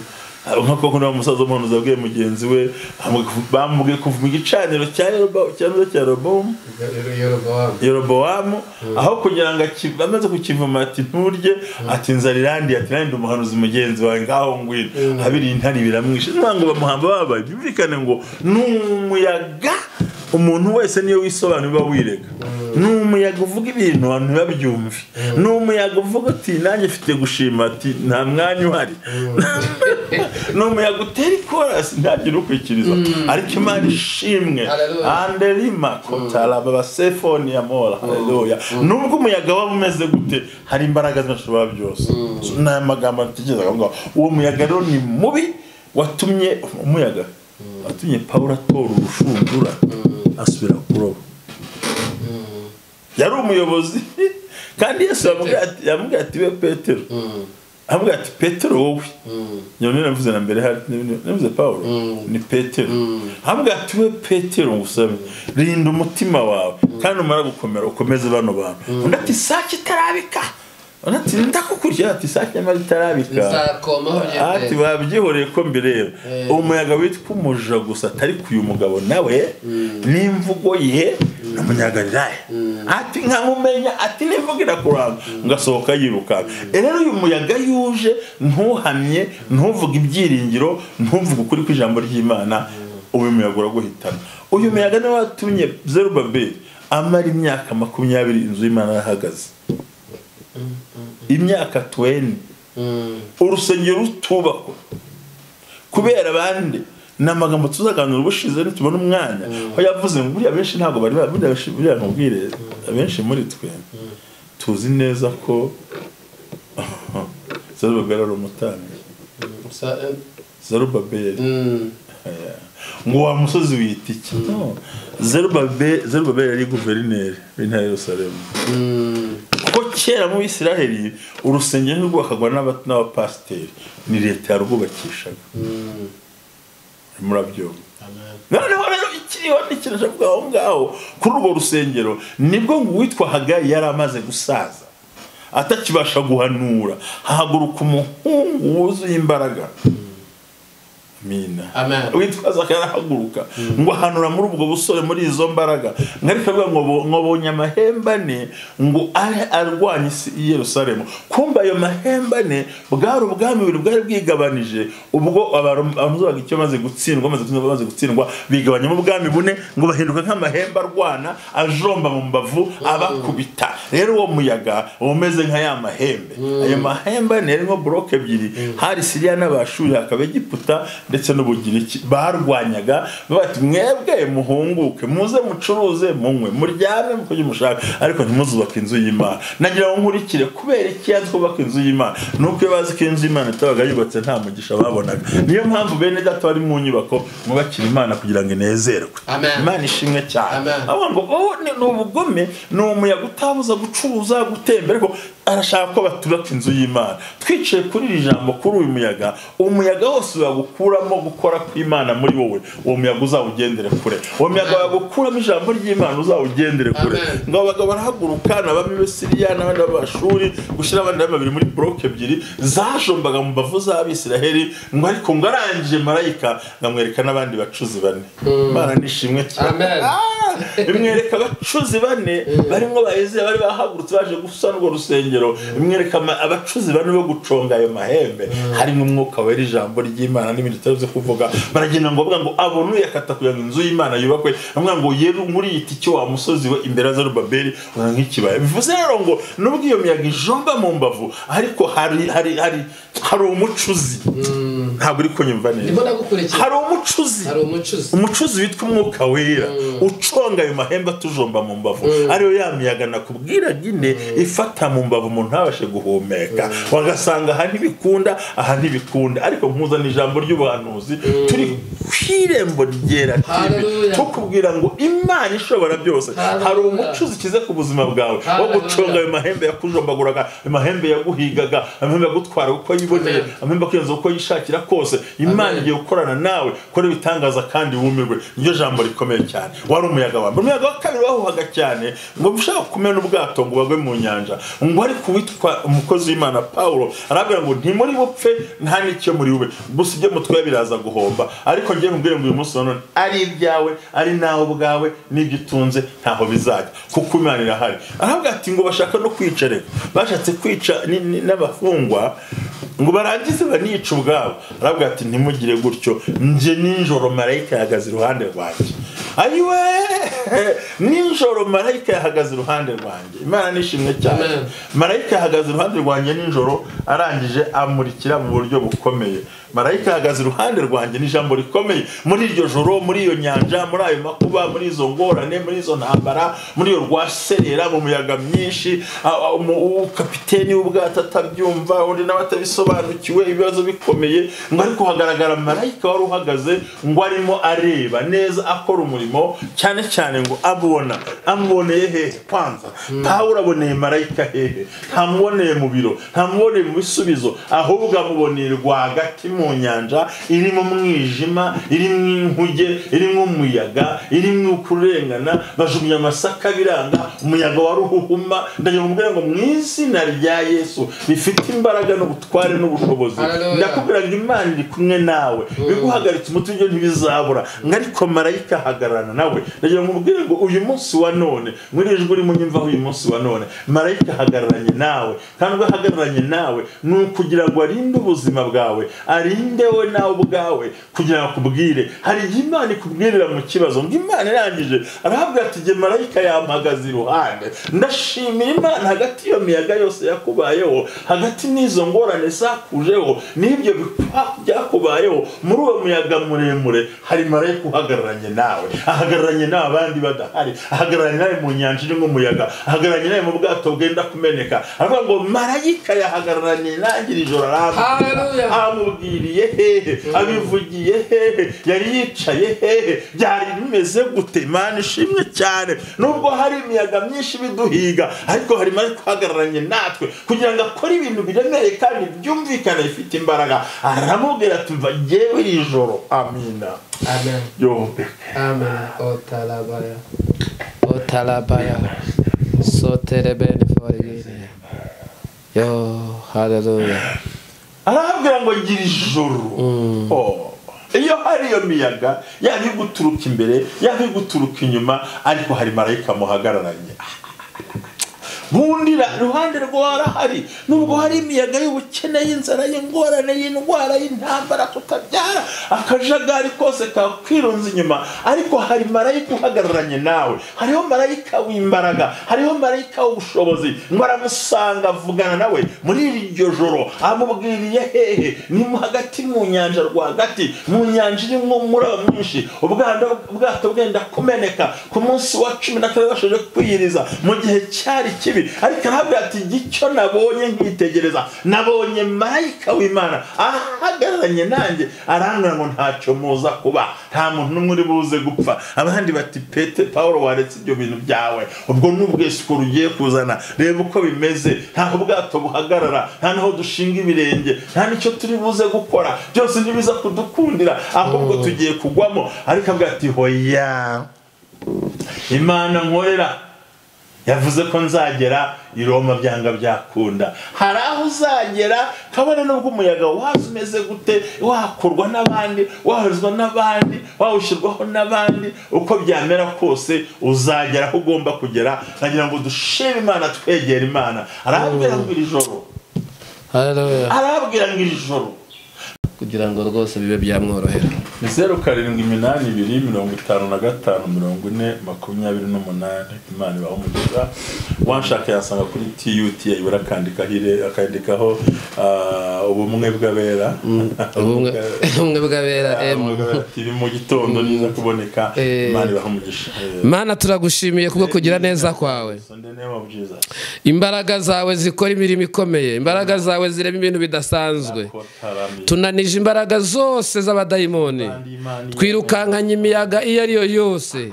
nk'uko kuriya musaza umuhanuzi yabwiye mugenzi we bamubwiye kuva igicaniro cya Yeroba- igicaniro cya robomu rero yorobawamu yorobowamu aho kugira ngo aki- amaze kukivuma ati nturye ati nzara irandiye ati nanjye ndi umuhanuzi mugenzi wawe ngaho ngwino abiri intare biramwishe niba ngo bamuhamba babaye byumvikane ngo ni umuyaga umuntu wese niyo wisobanura uba wirega ni umuyaga uvuga ibintu abantu ntibabyumve ni umuyaga uvuga ati nanjye mfite gushima ati nta mwanya uhari ni umuyaga utera ikorasi ntagire ukurikiriza ariko imana ishimwe Hallelujah. anderima kotaraba basefoni ya mora haleluya nubwo umuyaga waba umeze gute hari imbaraga z'amashobora byose So, ni aya magambo atekereza aho ngaho uwo muyaga rero ni mubi watumye umuyaga watumye pawulo atora urushundura asubira kuroba yari umuyobozi kandi yesu yamubwiye ati- yamubwiye ati we petero amubwira ati petero wowe nyine navuze na mbere hari navuze paul ni petero amubwira ati we petero ngusabe rinda umutima wawe kandi umara gukomera ukomeze bano bantu undi ati sake itarabika undi ati ndakukurikira ati sake nyamara itarabika nzakomaho ati nyine babyihoreye ko mbireba umuyaga witwa umuja gusa atari ku uyu mugabo nawe n'imvugo ye ni umunyagalilaya ati nkamumenya ati n'imvugo irakuranga ngasohoka yiruka rero uyu muyaga yuje ntuhamye ntuvuge ibyiringiro ntuvuge ukuri kw'ijambo ry'imana uyu muyaga uraguhitana uyu muyaga niwe watumye zerubabeli amara imyaka makumyabiri inzu y'imana yahagaze imyaka tuweni urusengero rutubakwa kubera abandi ni amagambo tuzaganira ubushize nitubona umwanya aho yavuze ngo buriya benshi ntabwo bari ba- buriya benshi- buriya nkubwire abenshi muri twe tuzi neza ko zarubabeli ari umutambyi zarubabeli ngo wa musozi wita iki No. Zerubabe- zarubabeli yari guverineri w'intara y'urusaremu kuko kera mu bisiraheli urusengero ntirwubakagwa n'aba- n'abapasiteri ni leta yarwubakishaga murabyumva noneho rero ikiriho n'ikintu cyavuga aho ngaho kuri urwo rusengero nibwo ngo uwitwa hagayi yari amaze gusaza atakibasha guhanura hahaguruka umuhungu wuzuye imbaraga amina Amen. witwaza akanahaguruka ngo ahanura muri ubwo busore muri izo mbaraga ngarika avuga ngo bo- ngo abonye amahembe ane ngo ahe arwanye isi i yerusalemu kumva ayo mahembe ane bwari ubwami bubiri bwari bwigabanije ubwo abamuzaga icyo bamaze gutsindwa bamaze gutsindwa bamaze gutsindwa bigabanyamo ubwami bune ngo bahinduka nk'amahembe arwana ajomba mu mbavu abakubita rero uwo muyaga uba umeze nka ya mahembe ayo mahembe ane yarimo buroke ebyiri hari siriya n'abashuri hakaba egiputa ndetse n'ubugiriki barwanyaga bati mwebwe muhunguke muze mucuruze munywe muryame muko mushaka ariko ntimuzubake inzu y'imana nagira ngo nkurikire kubera iki yazi kubaka inzu y'imana ni uko iyo bazi ko inzu y'imana itabaga yubatse nta mugisha babonaga niyo mpamvu bene data bari mu nyubako mwubakira imana kugira ngo inezerwe Amen. imana ishimwe cyane Amen. avuga ngo "Oh, ni ni ubugome ni umuyaga utabuza gucuruza gutembera ariko arashaka ko batubaka inzu y'imana twicaye kuri iri jambo kuri uyu muyaga umuyaga wose wagukuramo gukora kw'imana muri wowe uwo muyaga uzawugendere kure uwo muyaga wagukuramo ijambo ry'imana uzawugendere kure Amen. ngo abagabo barahaguruka n'abami b'i Siriya n'abandi b'amashuri gushyira abandi babiri muri buroke ebyiri zajombaga mu mbavu z'abisiraheli ngo ariko ngo arangije marayika nkamwereka n'abandi bacuzi bane imana nishimwe cyane Amen. Ah! imwereka abacuzi bane barimo bayizeye bari bahagurutse baje gusana urwo rusengero imwereka ama- abacuzi bane bo guconga ayo mahembe harimo umwuka wera ijambo ry'imana n'ibindi tutazi kuvuga baragenda ngo bavuga ngo abonuye akata kugira ngo inzu y'imana yubakwe bavuga ngo yeru muri yita icyo wa musozi we imbere ya zarubabeli uvuga nk'ikibaya bivuze rero ngo nubwo iyo miyaga ijomba mu mbavu ariko hari hari hari hari umucuzi ntabwo uri kunyumva ndimo neza ndagukurikira hari umucuzi hari umucuzi umucuzi witwa umwuka wera uconga ayo mahembe atujomba mu mbavu ariyo ya miyaga nakubwira nyine ifata mu mbavu umuntu ntabashe guhumeka wagasanga aha ntibikunda aha ntibikunda ariko nkuzana ijambo ry'ubuhanuzi turi ku irembo ryera TV Hallelujah. tukubwira ngo imana ishobora byose Hallelujah. hari umucuzi kize ku buzima bwawe wo Hallelujah. guconga ayo mahembe yakujombaguraga ayo mahembe yaguhigaga ayo mahembe yagutwara uko yiboneye Amen. amemba kwirenza uko yishakira kose imana Amen. igiye gukorana nawe kora ibitangaza kandi wumirwe niryo jambo rikomeye cyane wari umuyaga wa mbere umuyaga wa kabiri wahuhaga cyane ngo ushaka kumena ubwato ngo bagwe mu nyanja ngo ariko uwitwa umukozi w'imana pawulo arabwira ngo ntimuri bupfe nta n'icyo muri bube gusa ibyo mutwaye biraza guhomba ariko njye nkubwire ngo uyu munsi wa none ari ibyawe ari nawe ubwawe n'ibyo utunze ntaho bizajya kuko imana irahari aravuga ati ngo bashaka no kwica reka bashatse kwica ni- ni- n'abafungwa ngo barangize banica ubwabo aravuga ati ntimugire gutyo nje nijoro marayika yahagaze iruhande rwanjye ayiwe nijoro marayika yahagaze iruhande rwanjye imana nishimwe cyane Amen. marayika yahagaze iruhande rwanjye nijoro arangije amurikira mu buryo bukomeye marayika yahagaze iruhande rwanjye n'ijambo rikomeye muri iryo joro muri iyo nyanja muri ayo makuba muri izo ngorane muri izo ntambara muri iyo rwaserera mu muyaga myinshi a- a- umu- kapiteni w'ubwato atabyumva undi nawe atabisobanukiwe ibibazo bikomeye ngo ariko hagaragara marayika wari uhagaze ngo arimo areba neza akora umurimo cyane cyane ngo abona amuboneye hehe kwanza pawulo aboneye marayika hehe ntamuboneye mu biro ntamuboneye mu bisubizo ahubwo amuboneye rwagati mu nyanja irimo umwijima irimo inkuge irimo umuyaga irimo kurengana bajugunya amasaka biranga umuyaga wa ruhuhuma ndagira umubwira ngo mu izina rya yesu rifite imbaraga n'ubutware n'ubushobozi Hallelujah. ndakubwira kugira ngo imana iri kumwe nawe biguhagaritse umutima ibyo ntibizabura ngo ariko marayika ahagararana nawe ndagira ngo umubwire ngo uyu munsi wa none muri iri jwi urimo unyumvaho uyu munsi wa none marayika ahagararanye nawe kandi ubwo ahagararanye nawe ni ukugira ngo arinde ubuzima bwawe arinde we nawe ubwawe kugira ngo akubwire hari igihe imana ikubwirira mu kibazo ngo imana irangije arahabwa ati igihe marayika yampagaze iruhande ndashimira imana hagati y'iyo miyaga yose yakubayeho hagati n'izo ngorane zakujeho n'ibyo bikwa- byakubayeho muri uwo muyaga muremure hari marayika uhagararanye nawe ahagararanye n'abandi badahari ahagararanye nawe mu nyanja irimo umuyaga ahagararanye nawe mu bwato bwenda kumeneka aravuga ngo marayika yahagararanye nanjye iri joro arambwira Hallelujah. amubwiriye hehe abivugiye hehe yari yicaye hehe byari bimeze gute imana ishimwe cyane nubwo hari imiyaga myinshi ibiduhiga ariko hari imana guhagararanye natwe kugira ngo akore ibintu biremereye kandi byumvikane bifite imbaraga aramubwira ati mva ngewe iri joro amina amen yombi amen otarabaya otarabaya sotere bene forigine yo haleluya arababwira ngo ngira ijoro Oh. iyo hari iyo miyaga yaba iri guturuka imbere yaba iri guturuka inyuma ariko hari marayika muhagararanye bundi ra- iruhande rwawe arahari nubwo hari imiyaga y'ubukene y'inzara y'ingorane y'indwara y'intambara tutabyara akajagari kose kakwirunza inyuma ariko hari marayika uhagararanye nawe hariho marayika w'imbaraga hariho marayika w'ubushobozi ngo aramusanga avugana nawe muri iryo joro amubwiriye hehe ni mu hagati mu nyanja rwagati mu nyanja irimo umuraba mwinshi ubwato ubwato bwenda kumeneka ku munsi wa cumi na kane bashoje kwiyiriza mu gihe cyari kibi ati ariko aravuga ati icyo nabonye nkitegereza nabonye marayika w'imana ahagararanye nanjye arambwira ngo ntacyo muza kuba nta muntu n'umwe uri buze gupfa abandi bati pete paul waretse ibyo bintu byawe ubwo ni ubwisiko rugiye kuzana reba uko bimeze ntaho ubwato buhagarara nta n'aho dushinga ibirenge nta n'icyo turi buze gukora byose ntibiza kudukundira ahubwo tugiye kugwamo ariko avuga ati hoya imana nkorera yavuze ko nzagera i Roma byanga byakunda hari aho uzagera kabone nubwo umuyaga waza umeze gute wakurwa n'abandi wahozwa n'abandi wawushyirwaho n'abandi uko byamera kose uzagera aho ugomba kugera nagira ngo dushime imana twegera imana arabwira ngo iri joro Hallelujah. arabwira ngo iri joro kugira ngo rwose bibe byamworohera ni zeru karindwi iminani ibiri mirongo itanu na gatanu mirongo ine makumyabiri n'umunani imana ibaha umugisha wanshaka yasanga kuri tiyuti yayibura akandikaho ire- akandikaho ah, ubumwe bw'abera ubumwe ubumwe bw'abera Ah, emu ubumwe bw'abera. tiri mu gitondo niza kuboneka Eh. imana ibaha umugisha mana turagushimiye kubwo kugira neza kwawe imbaraga zawe zikora imirimo ikomeye imbaraga zawe zirema ibintu bidasanzwe tunanije imbaraga zose z'abadayimoni twirukankanye imiyaga iyo ari yo yose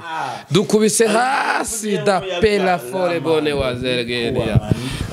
dukubise hasi da pelafore bone wa zergeriya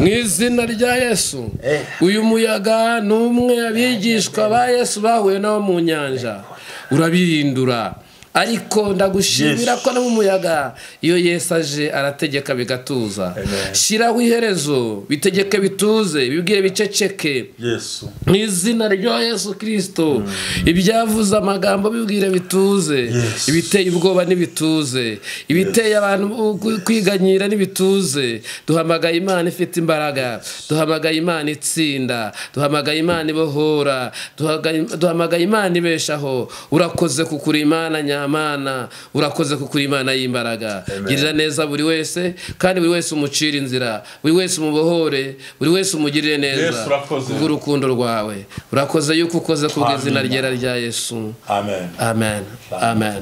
mu izina rya yesu uyu muyaga ni umwe abigishwa ba yesu bahuye nabo mu nyanja urabirindura ariko ndagushimira Yes. ko no mu muyaga iyo yesu aje arategeka bigatuza Amen. shyiraho iherezo bitegeke bituze bibwire biceceke yesu mu izina rya yesu kirisito ibyavuze amagambo bibwire bituze Yes. ibiteye ubwoba n'ibituze ibiteye abantu ku- kwiganyira n'ibituze duhamagaye imana ifite imbaraga duhamagaye imana itsinda duhamagaye imana ibohora duhaga- duhamagaye imana ibeshaho urakoze kukuri imana nyamana urakoze kukuri imana y'imbaraga girira neza buri wese kandi buri wese umucire inzira buri wese umubohore buri wese umugirire neza Yesu, urakoze. kubw'uru- urukundo rwawe urakoze yuko ukoze kubw'izina Amen. ryera rya yesu amen amen amen